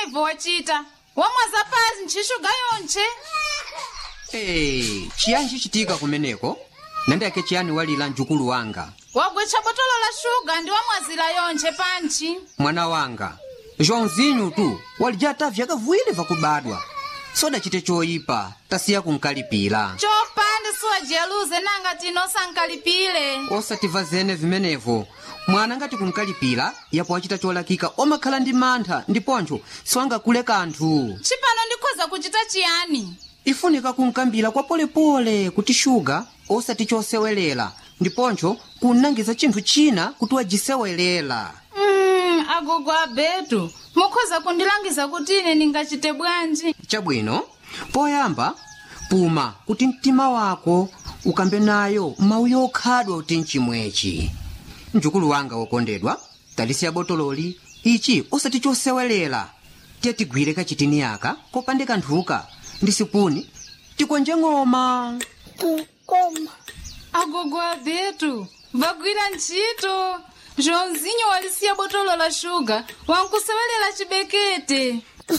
ivo wachita wamwaza pasi ntchixuga yonche Hey, chiyani chichitika kumeneko nandiyake chiyani walira mjukulu wanga wagwecha botolo la shuga ndi wamwazira yonche panchi mwana wanga zhonzinyu tu walijata vyakavuwiri vakubadwa sodachite choyipa tasiya kunkalipira chopanda siwajiyaluze nanga tino sankalipile osativa zene vimenevo mwana ngati kunkalipira yapo wachita cholakika omakhala ndi mantha ndiponcho siwangakule kanthu chipano ndikhoza kuchita chiyani ifunika kunkambira kwa polepole kuti shuga osati chosewelera ndiponcho kunangiza chinthu china kuti wajisewelera mm, agogo abetu mukhoza kundilangiza kuti ine ndingachite bwanji chabwino poyamba puma kuti mtima wako ukambe nayo mawu yokhadwa kuti mchimwechi mjukulu wanga wokondedwa talisiya botololi ichi osati chosewelera tiye tigwire kachitini yaka kopande kanthuka ndi sipuni tikonje ng'oma Koma. agogo abetu vagwira ntchito zhonzinyo walisiya botolo la shuga wankusewelera chibekete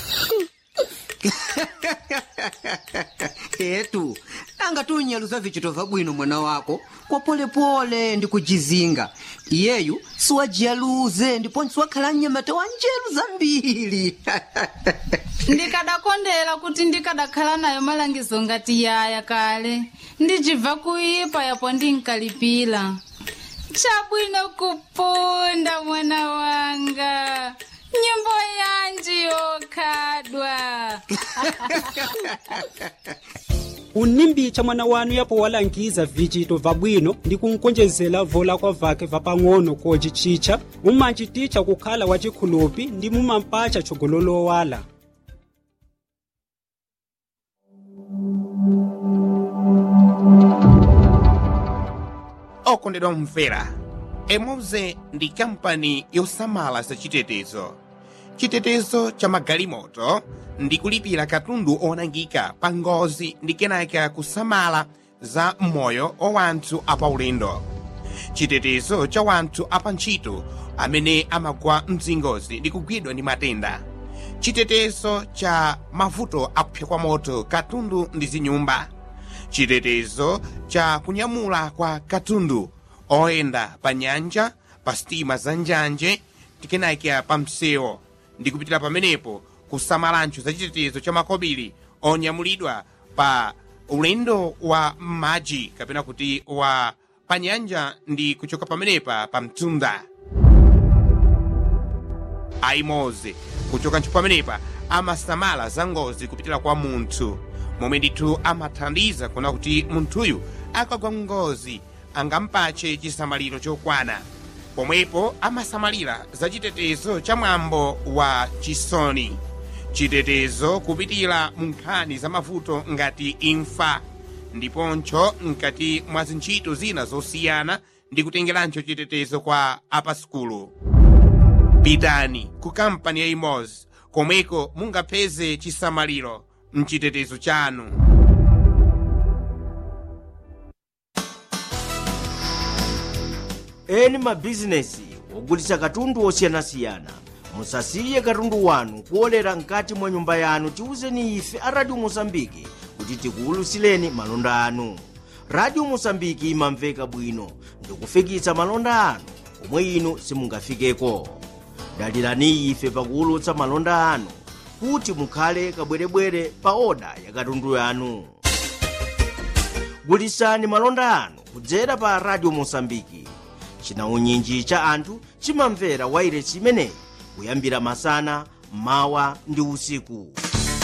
etu anga tunyaluza vichito vabwino mwana wako kwa polepole ndi kujizinga iyeyu siwajiyaluze ndiponso wakhala mnyamata wa njeru zambiri ndikadakondera kuti ndikadakhala nayo malangizo ngati yaya kale ndijibva kuipa yapo ndinkalipira chabwino kupunda mwana wanga nyimbo yanji yokhadwa unimbicha mwana wanu yapo walangiza vichito vabwino ndi kunkonjezera vola kwa vake vapang'ono kocicicha mumanchiticha kukhala wachikhulupi ndi mumampacha chogololowala okondedwa mumvera emoze ndi kampani yosamala za chitetezo chitetezo cha magalimoto ndi kulipira katundu onangika pa ngozi ndi kenaka kusamala za moyo wa wanthu apaulendo chitetezo cha wanthu apantchito amene amagwa mzingozi ndi kugwidwa ndi matenda chitetezo cha mavuto akupsa kwa moto katundu ndi zinyumba chitetezo cha kunyamula kwa katundu oyenda pa nyanja pa sitima za njanje tikenakea pa msewu ndi kupitira pamenepo kusamalancho za chitetezo cha makobiri onyamulidwa pa ulendo wa m'madzi kapena kuti wa pa nyanja ndi kuchoka pamenepa pa mtunda aimoze kuchoka ntchito pamenepa amasamala za ngozi kupitira kwa munthu momwe ndithu amathandiza kuona kuti munthuyu akagwa ngozi angampache chisamaliro chokwana pomwepo amasamalira za chitetezo cha mwambo wa chisoni chitetezo kupitira mu nkhani za mavuto ngati imfa ndiponcho mkati mwa zintchito zina zosiyana ndi kutengerancho chitetezo kwa apaskulu pitani ku kampani ya imozi komweko mungapeze chisamaliro mchitetezo chanu eni mabhizinesi ogulitsa katundu osiyanasiyana musasiye katundu wanu kuolera mkati mwa nyumba yanu tiwuzeni ife a radio mosambiki kuti tikuwulutsireni malonda anu radio mosambiki imamveka bwino ndikufikitsa malonda anu omwe inu simungafikeko dalirani ife pakuwulutsa malonda anu kuti mukhale kabwerebwere pa oda ya katundu yanu gulitsani malonda anu kudzera pa radio mosambiki chinaunyinji cha anthu chimamvera wairesi imeneyi kuyambira masana mawa ndi usiku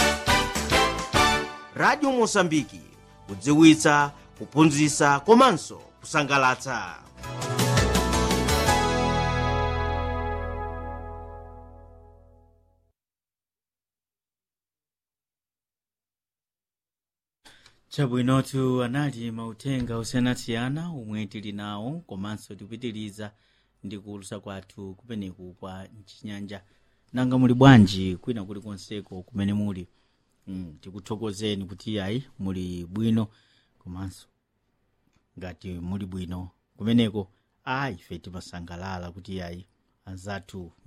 radio mosambiki kudziwitsa kuphunzitsa komanso kusangalatsa chabwinotu anali mauthenga osiyanasiyana omwe tili nawo komanso tikupitiriza ndi kuwulutsa kwathu kumeneku kwa mchinyanja nanga muli bwanji kwina kuli konseko kumene muli mm, tikuthokozeni kuti ayi muli bwino komanso ngati muli bwino kumeneko ayi ife timasangalala kuti ayi anzathu